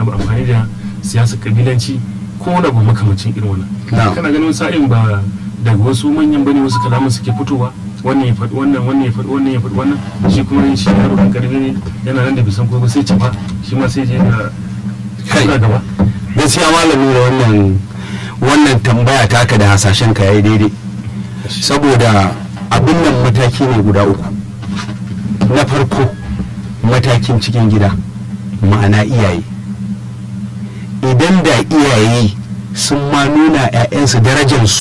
abu amfani da siyasar kabilanci ko wani abu makamacin irin wannan Na'am. kana ganin sa'in ba daga wasu manyan bane wasu kalaman suke fitowa wannan ya faɗi wannan wannan ya faɗi wannan ya faɗi wannan shi kuma shi yaro kan karfi ne yana nan da bisan ko sai cafa shi ma sai je ga Kai. ga gaba gaskiya malami da wannan wannan tambaya taka da hasashen ka yayi daidai saboda abin nan mataki ne guda uku na farko matakin cikin gida ma'ana iyaye idan da iyaye sun ma nuna 'ya'yansu darajar